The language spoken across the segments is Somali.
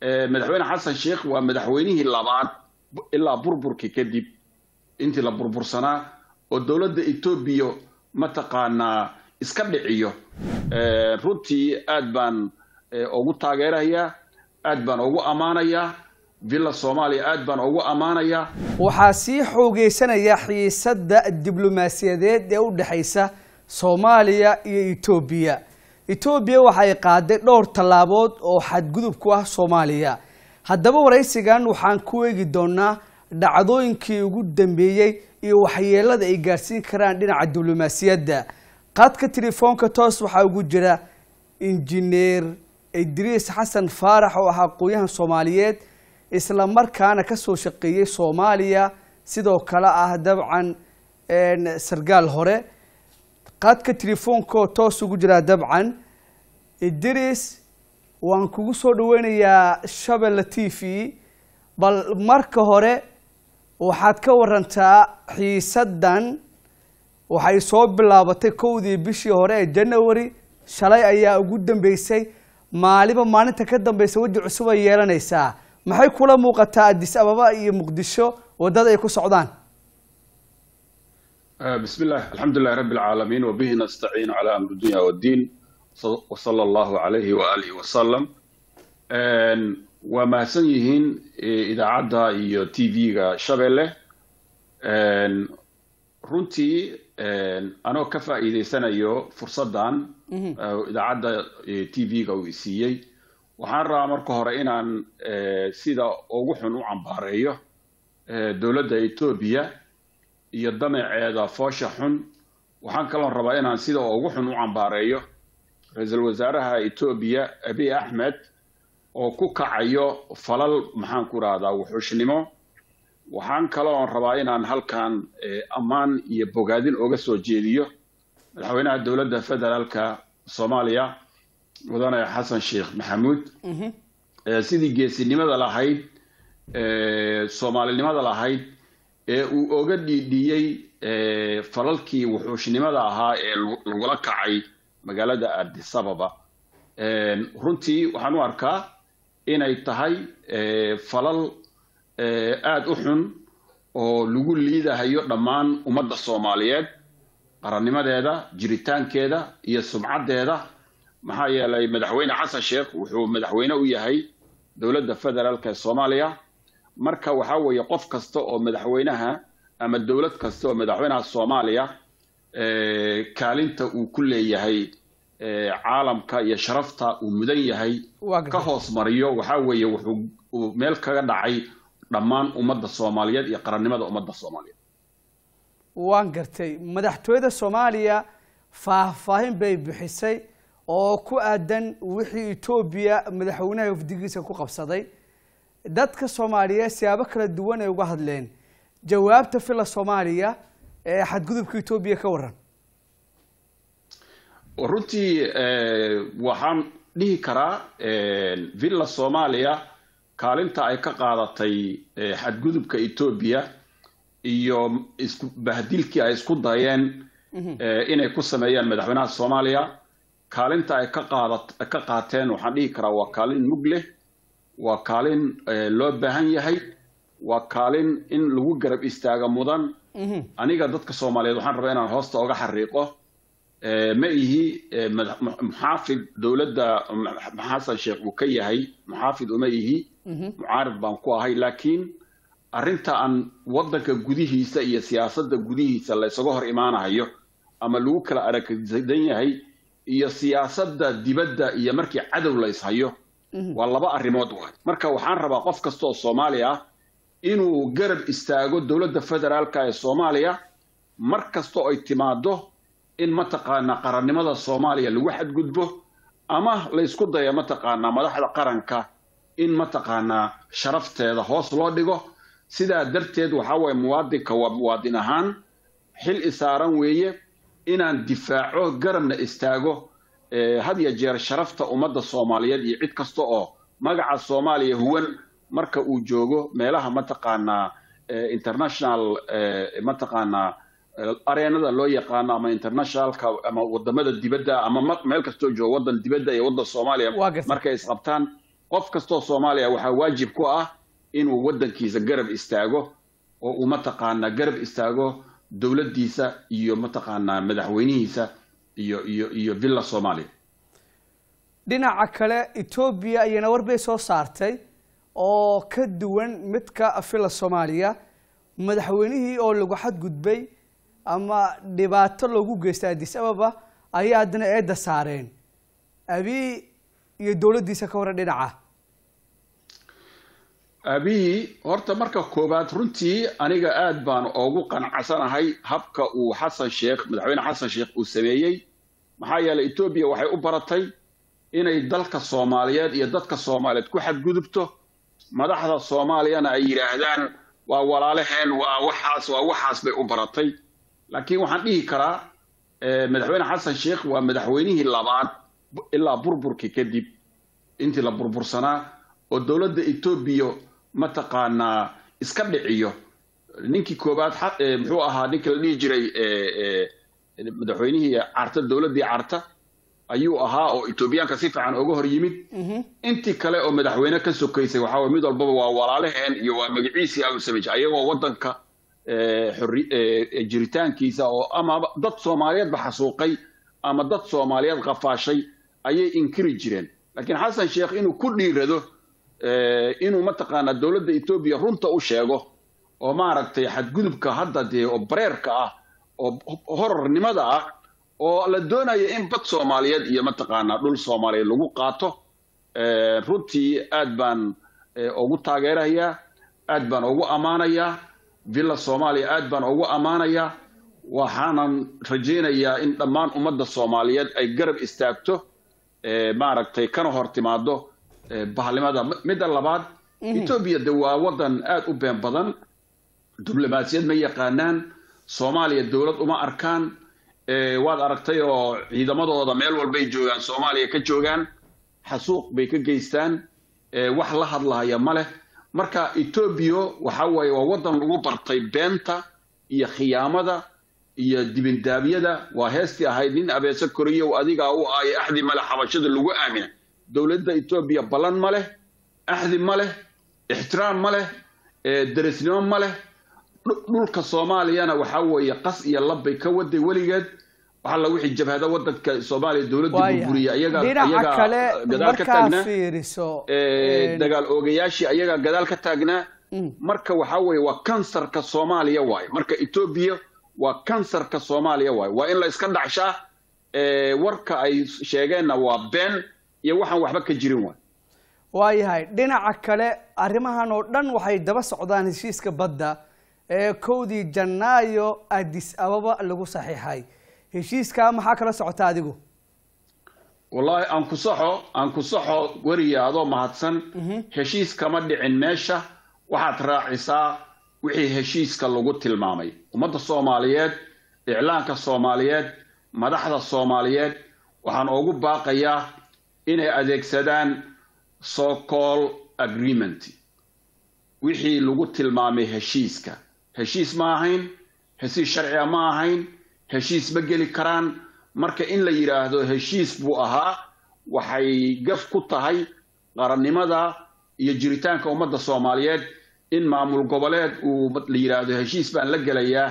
madaxweyne xasan sheekh waa madaxweynihii labaad ilaa burburkii kadib intii la burbursanaa oo dowladda etoobiya mataqaanaa iska dhiciyo runtii aad baan ugu taageerayaa aad baan ugu ammaanayaa villa soomaaliya aad baan ugu ammaanayaa waxaa sii xoogeysanaya xiisadda diblomaasiyadeed ee u dhexaysa soomaaliya iyo etoobiya etoobiya waxay qaaday dhowr tallaabood oo xadgudub ku ah soomaaliya haddaba waraysigan waxaan ku eegi doonaa dhacdooyinkii ugu dambeeyey iyo waxyeelada ay gaarsiin karaan dhinaca diblomaasiyadda qadka telefoonka toos waxaa ugu jira injineer idriis xasan faarax oo ah aqoon-yahan soomaaliyeed isla markaana ka soo shaqeeyey soomaaliya sidoo kale ah dabcan sargaal hore qadka telefoonkaoo toos ugu jiraa dabcan idris waan kugu soo dhaweynayaa shabelle t v bal marka hore waxaad ka warantaa xiisaddan waxay soo bilaabatay kowdii bishii hore ee january shalay ayaa ugu dambeysay maaliba maalinta ka dambeysa weji cusub ay yeelanaysaa maxay kula muuqataa addis ababa iyo muqdisho waddada ay ku socdaan بسم الله الحمد لله رب العالمين وبه نستعين على أمر الدنيا والدين وصلى الله عليه وآله وسلم وما سنيهين إذا عدى إيو تي فيغا شبله runtii anoo ka faa'iidaysanayo fursaddan idaacadda t v-ga uu isiiyey waxaan rabaa marka hore inaan sida ugu xun u cambaareeyo dowladda etoobiya iyo damaceeda foosha xun waxaan kaloo rabaa inaan sida ugu xun u cambaareeyo ra-iisul wasaaraha etoobiya abiy axmed oo ku kacayo falal maxaan ku rahdaa wuxuushnimo waxaan kaloo rabaa inaan halkan ammaan iyo bogaadin oga soo jeediyo madaxweynaha dowladda federaalka soomaaliya mudane xasan sheekh maxamuud sidii geesinimada lahayd soomaalinimada lahayd ee uu oga dhiidhiyey falalkii wuxuushnimada ahaa ee lagula kacay magaalada addis ababa runtii waxaan u arkaa inay tahay falal aada u xun oo lagu liidahayo dhammaan ummadda soomaaliyeed qarannimadeeda jiritaankeeda iyo sumcaddeeda maxaa yeelay madaxweyne xasan sheekh wuxuu madaxweyne u yahay dowladda federaalk ee soomaaliya marka waxaa weeye qof kasta oo madaxweynaha ama dowlad kasta oo madaxweynaha soomaaliya kaalinta uu ku leeyahay caalamka iyo sharafta uu mudan yahay ka hoos mariyo waxaa weeye wuxuu meel kaga dhacay dhammaan ummadda soomaaliyeed iyo qarannimada ummadda soomaaliyeed waan gartay madaxtooyada soomaaliya faahfaahin bay bixisay oo ku aadan wixii etoobiya madaxweynaha wafdigiisa ku qabsaday dadka soomaaliyeed siyaabo kala duwan ay uga hadleen jawaabta filla soomaaliya ee xadgudubka etoobiya ka waran runtii waxaan dhihi karaa villa soomaaliya kaalinta ay ka qaadatay xadgudubka etoobiya iyo isku bahdilkii ay isku dayeen inay ku sameeyaan madaxweynaha soomaaliya kaalinta ay ka qaada ka qaateen waxaan dhihi karaa waa kaalin mug leh waa kaalin loo baahan yahay waa kaalin in lagu garab istaaga mudan aniga dadka soomaaliyeed waxaan rabaa inaan hoosta oga xariiqo ma ihi muxaafid dowladda xasan sheekh uu ka yahay muxaafid uma ihi mucaarid baan ku ahay laakiin arrinta aan waddanka gudihiisa iyo siyaasadda gudihiisa la ysaga hor imaanahayo ama lagu kala aragdan yahay iyo siyaasadda dibadda iyo markii cadow la ishayo waa laba arrimood waay marka waxaan rabaa qof kasta oo soomaali ah inuu garab istaago dowladda federaalka ee soomaaliya mar kasta oo ay timaado in mataqaanaa qarannimada soomaaliya lagu xadgudbo ama la ysku dayo mataqaanaa madaxda qaranka in mataqaanaa sharafteeda hoos loo dhigo sidaa darteed waxaa waye muwaadinka waa muwaadin ahaan xil isaaran weeye inaan difaaco garabna istaago had ya jeer sharafta ummadda soomaaliyeed iyo cid kasta oo magaca soomaaliya huwan marka uu joogo meelaha mataqaanaa international mataqaanaa areenada loo yaqaano ama internationalka ama wadamada dibadda ama meel kastoo joogo waddan dibadda iyo waddan soomaaliya markay isqabtaan qof kastoo soomaaliya waxaa waajib ku ah inuu waddankiisa garab istaago oo uu mataqaanaa garab istaago dowladdiisa iyo mataqaanaa madaxweynihiisa iyo iyo iyo villa soomaaliya dhinaca kale etoobiya ayana war bay soo saartay oo ka duwan midka villa soomaaliya madaxweynihii oo lagu xadgudbay ama dhibaato loogu geystay addis ababa ayaa haddana eedda saareen abiy iyo dowladdiisa ka waran dhinaca abiy horta marka koowaad runtii aniga aad baan ugu qanacsanahay habka uu xasan sheekh madaxweyne xasan sheekh uu sameeyey maxaa yeelay etoobiya waxay u baratay inay dalka soomaaliyeed iyo dadka soomaaliyeed ku xadgudubto madaxda soomaaliyana ay yidhaahdaan waa walaalaheen waa waxaas waa waxaas bay u baratay laakiin waxaan dhihi karaa madaxweyne xasan sheekh waa madaxweynihii labaad ilaa burburkii kadib intii la burbursanaa oo dowladda etoobiya mataqaanaa iska dhiciyo ninkii koowaad muxuu ahaa ninkii la dhihi jiray madaxweynihii carta dowladdii carta ayuu ahaa oo etoobiyaanka si fiican uga hor yimid intii kale oo madaxweyne ka sokaysay waxaa way mid walbaba waa walaalaheen iyo waa magaciisii au samej ayagoo waddanka jiritaankiisa oo ama dad soomaaliyeedba xasuuqay ama dad soomaaliyeed qafaashay ayay inkiri jireen laakiin xasan sheekh inuu ku dhiirado inuu mataqaanaa dowladda etoobiya runta u sheego oo maaragtay xadgudubka hadda dee oo bareerka ah oo horarnimada ah oo la doonayo in bad soomaaliyeed iyo mataqaanaa dhul soomaaliyeed lagu qaato runtii aad baan ugu taageerayaa aad baan ugu ammaanayaa villa soomaaliya aad baan ugu ammaanayaa waxaanan rajaynayaa in dhammaan ummadda soomaaliyeed ay garab istaagto maaragtay kana hor timaado bahalnimada midda labaad etoobiya de waa waddan aad u been badan diblomaasiyad ma yaqaanaan soomaaliya dowlad uma arkaan waad aragtay oo ciidamadooda meel walbay joogaan soomaaliya ka joogaan xasuuq bay ka geystaan wax la hadlahaya ma leh marka etoobiya waxa weeye waa waddan lagu bartay beenta iyo khiyaamada iyo dibindaabyada waa heestii ahayd nin abeese koriyow adigaa u aayo axdi male xabashada lagu aamina dowladda etoobiya ballan ma leh axdi ma leh ixtiraam ma leh derisnimo ma leh dhulka soomaaliyana waxaa weeye qas iyo labbay ka waday weligeed waxaa la wixii jabhada wadanka soomaaliya dowladda burburiya ayagaa ayagaa gadaal ka taagnaa dagaal oogayaashii ayagaa gadaal ka taagnaa marka waxaa weeye waa kansarka soomaaliya waaye marka etoobiya waa kansarka soomaaliya waaye waa in la iska dhacshaa warka ay sheegeenna waa been iyo waxaan waxba ka jirin waay waayahay dhinaca kale arrimahan oo dhan waxay daba socdaan heshiiska badda ee kowdii janaayo addis ababa lagu saxiixay heshiiskaa maxaa kala socota adigu wallaahi aan ku saxo aan ku saxo weriya adoo mahadsan heshiis kama dhicin meesha waxaad raacisaa wixii heshiiska lagu tilmaamay ummadda soomaaliyeed iclaanka soomaaliyeed madaxda soomaaliyeed waxaan ugu baaqayaa inay adeegsadaan socall agreement wixii lagu tilmaamay heshiiska heshiis ma ahayn heshiis sharciga ma ahayn heshiis ma geli karaan marka in la yidhaahdo heshiis buu ahaa waxay gaf ku tahay qarannimada iyo jiritaanka ummadda soomaaliyeed in maamul goboleed uu la yidhaahdo heshiis baan la gelayaa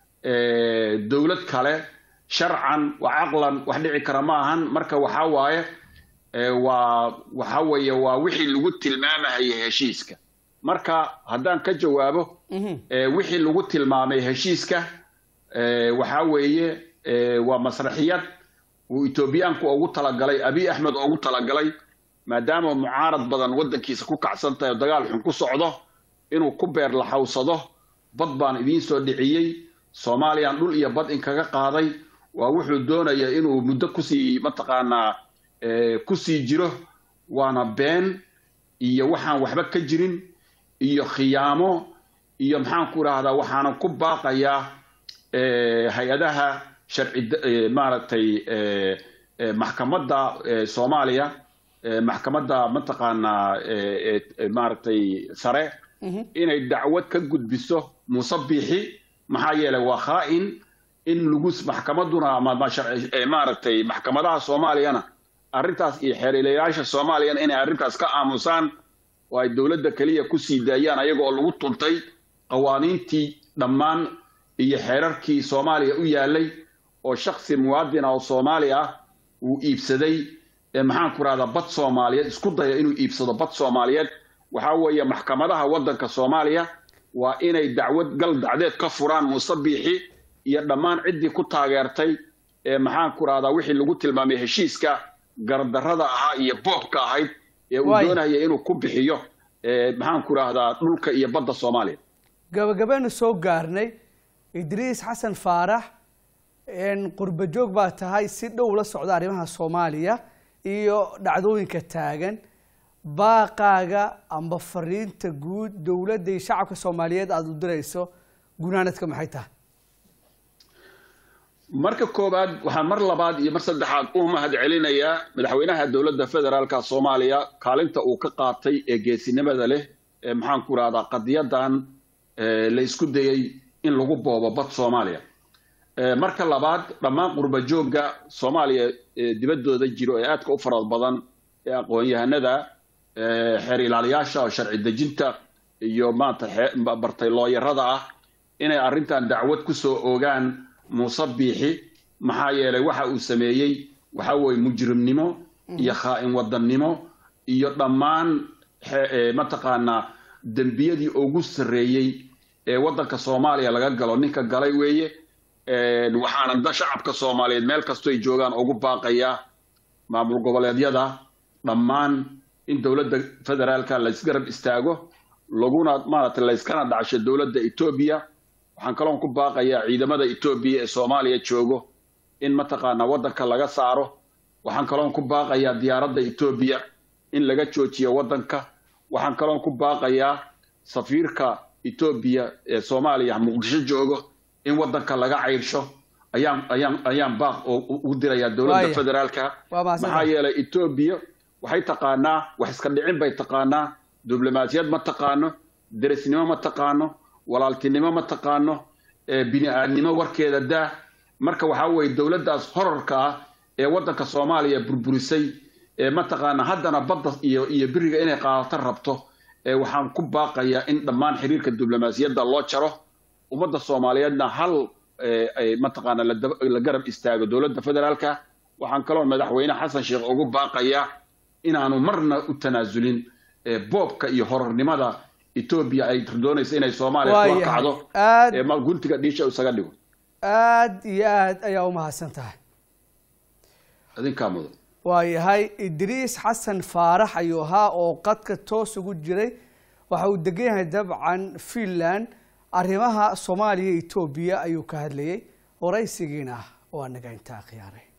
dowlad kale sharcan wa caqlan wax dhici kara ma ahan marka waxaa waaye waa waxa weeye waa wixii lagu tilmaamahaya heshiiska marka haddaan ka jawaabo wixii lagu tilmaamay heshiiska waxaa weeye waa masraxiyad uu etoobiyaanku ugu talagalay abiy axmed ugu talagalay maadaama mucaarad badan waddankiisa ku kacsan tahay oo dagaal xun ku socdo inuu ku beer laxawsado bad baan idiin soo dhiciyey soomaaliyaan dhul iyo bad inkaga qaaday waa wuxuu doonaya inuu muddo kusii mataqaanaa kusii jiro waana been iyo waxaan waxba ka jirin iyo khiyaamo iyo maxaan ku idhaahdaa waxaanan ku baaqayaa hay-adaha sharci maaragtay maxkamadda soomaaliya maxkamadda mataqaanaa maaragtay sare inay dacwad ka gudbiso musabixi maxaa yeelay waa khaa'in in lagu maxkamaduna ama maaragtay maxkamadaha soomaaliyana arrintaas iyo xeerilayaasha soomaaliyana inay arrintaas ka aamusaan oo ay dowladda keliya ku sii daayaan ayagoo lagu tuntay qawaaniintii dhammaan iyo xeerarkii soomaaliya u yaalay oo shaksi muwaadina oo soomaali ah uu iibsaday maxaan ku rahdaa bad soomaaliyeed isku daya inuu iibsado bad soomaaliyeed waxaa weeye maxkamadaha waddanka soomaaliya waa inay dacwad gal dacdeed ka furaan muuse biixi iyo dhammaan ciddii ku taageertay ee maxaan ku rahdaa wixii lagu tilmaamay heshiiska gardarrada ahaa iyo boobka ahayd ee uu doonaya inuu ku bixiyo maxaan ku rahdaa dhulka iyo badda soomaaliya gabagabeenu soo gaarnay idriis xasan faarax qurba joog baa tahay si dhow la socda arrimaha soomaaliya iyo dhacdooyinka taagan baaqaaga amba fariinta guud dowladda iyo shacabka soomaaliyeed aada u dirayso gunaanadka maxay tahay marka koowaad waxaan mar labaad iyo mar saddexaad u mahad celinayaa madaxweynaha dowladda federaalka soomaaliya kaalinta uu ka qaatay ee geesinimada leh ee maxaan ku rahdaa qadiyadan la isku dayey in lagu boobo bad soomaaliya marka labaad dhammaan qurba joogga soomaaliya dibaddooda jiro ee aadka u farad badan ee aqoon-yahanada xeer ilaaliyaasha oo sharci dejinta iyo maanta bartay looyarada ah inay arrintan dacwad ku soo ogaan muuse biixi maxaa yeelay waxa uu sameeyey waxa weeye mujrimnimo iyo khaa'in wadannimo iyo dhammaan mataqaanaa dembiyadii ugu sarreeyey ee waddanka soomaaliya laga galo ninka galay weeye waxaana da shacabka soomaaliyeed meel kastoo ay joogaan ugu baaqayaa maamul goboleedyada dhammaan in dowladda federaalka laysgarab istaago laguna maaragtay layskana dhacsho dowladda etoobiya waxaan kaloon ku baaqayaa ciidamada etoobiya ee soomaaliya joogo in mataqaanaa waddanka laga saaro waxaan kaloon ku baaqayaa diyaaradda etoobiya in laga joojiyo waddanka waxaan kaloon ku baaqayaa safiirka etoobiya ee soomaaliya muqdisho joogo in waddanka laga cayrsho ayaan ayaan ayaan baaq ugu dirayaa dowladda federaalka maxaa yeelay etoobiya waxay taqaanaa wax iska dhicin bay taqaanaa diblomaasiyad ma taqaano derisnimo ma taqaano walaaltinimo ma taqaano bini-aadnimo warkeeda daa marka waxaa weeye dowladdaas horarka ah ee waddanka soomaaliya burburisay ee mataqaana haddana badda iyo iyo biriga inay qaadato rabto waxaan ku baaqayaa in dhammaan xiriirka diblomaasiyadda loo jaro ummadda soomaaliyeedna hal mataqaana la garab istaago dowladda federaalka waxaan kaloo madaxweyne xasan sheekh ugu baaqayaa inaanu marna u tanaasulin boobka iyo horarnimada etoobiya ay doonaysa inay soomaaliya kula kacdo guntiga dhiisha isaga dhigo aada iyo aad ayaa umahadsan tahay idinkaa mudan waayahay idriis xasan faarax ayuu ahaa oo qadka toos ugu jiray waxa uu degan yahay dabcan finland arrimaha soomaaliya etoobiya ayuu ka hadlayay waraysigiina waa naga intaa khiyaaray